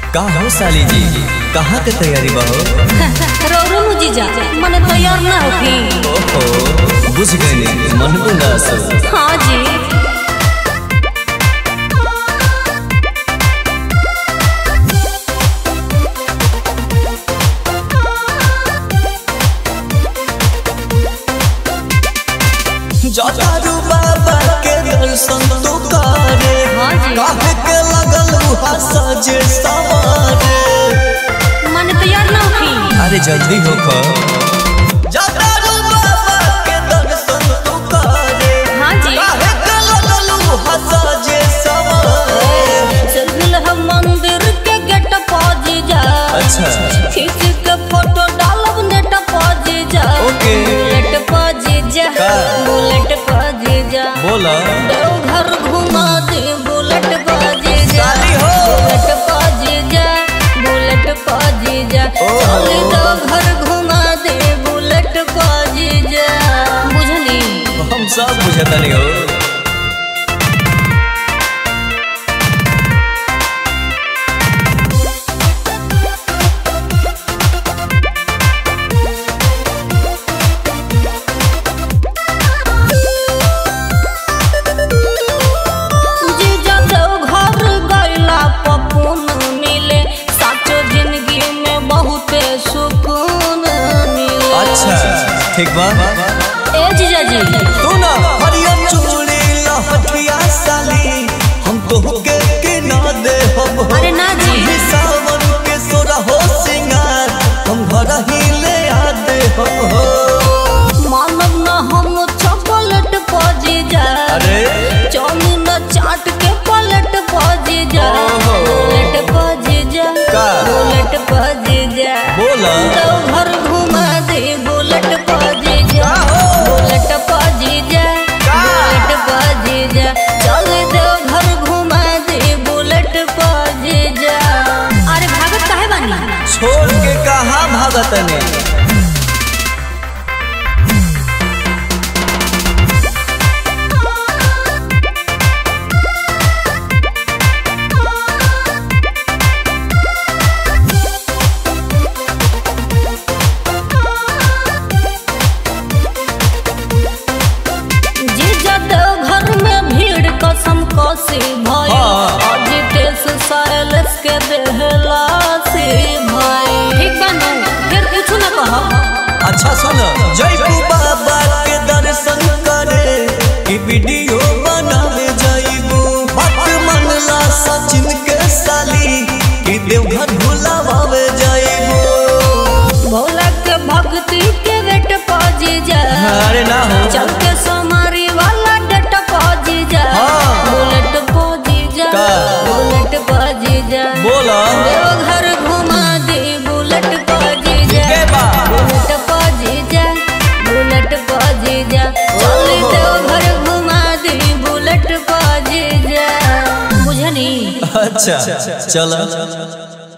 का हो साली जी कहाँ के तैयारी बा हो रौरो मुजीजा मने तैयार ना होखी ओहो बुझ गई मन बुला सब हाँ जी जटारू बाबा के दर्शन तो करे हाँ जी। काहे के लगल उहा सजे सवारे मने तैयार ना होखी अरे जल्दी हो खो जटारू बाबा के दर्शन तो करे हाँ जी काहे के लगल उहा सजे सवारे चल दिल हम मंदिर के गेट पहुंच जा अच्छा खींच के फोटो डालब नेट पहुंच जा ओके। बुलेट पहुंच जा का? बुलेट पहुंच जा बोला देवघर घुमा दे बुलेट पहुंच जा साली हो। बुलेट पहुंच जा बुलेट पहुंच जा ओहो। चल देवघर घुमा दे बुलेट पहुंच जा बुझली हम सब बुझता नहीं हो जीजा देवघर गइला पपुन मिले साचो जिंदगी में बहुते सुकून मिले अच्छा ठीक बा ए जीजा जी तू ना हरियर चूड़ी लहठिया साली हम तो के के ना दे हम हो अरे ना जी। ही सावन के सोरा हो सिंगार हम घर ही ले आ दे हम हो मानव न हम चॉकलेट पजी जा अरे चाउमीन चाट के पलट पजी जा ओहो। बुलेट पजी जा का? बुलेट पजी जा बोला देवघर घुमा दे बुलेट पजी जा का हो? बुलेट पजी जा का? बुलेट पजी जा चल देवघर घुमा दे बुलेट पजी जा अरे भागत काहे बानी छोड़ के कहाँ भागत ने जीजा देवघर में भीड़ कसम कसी भई हाँ। अजितेश साइलेंस के देहला से भई ठीक बा नु फिर कुछ ना कहो अच्छा सुन जय बाबा के दर्शन करे कि वीडियो बनावे जाइबू बात मनला सचिन के साली कि देवघर भुलावे जाइबू भोला के भक्ति के वेट पजी जा अरे ना हो चल के समारी वाला डट पजी जा हाँ। बुलेट पजी जा का? बुलेट पजी जा बोला देवघर घुमा दे बुलेट पजी जा के बा बुलेट पजी जा बुलेट पजी जा चल देवघर घुमा दे बुलेट पजी जा बुझनी अच्छा चल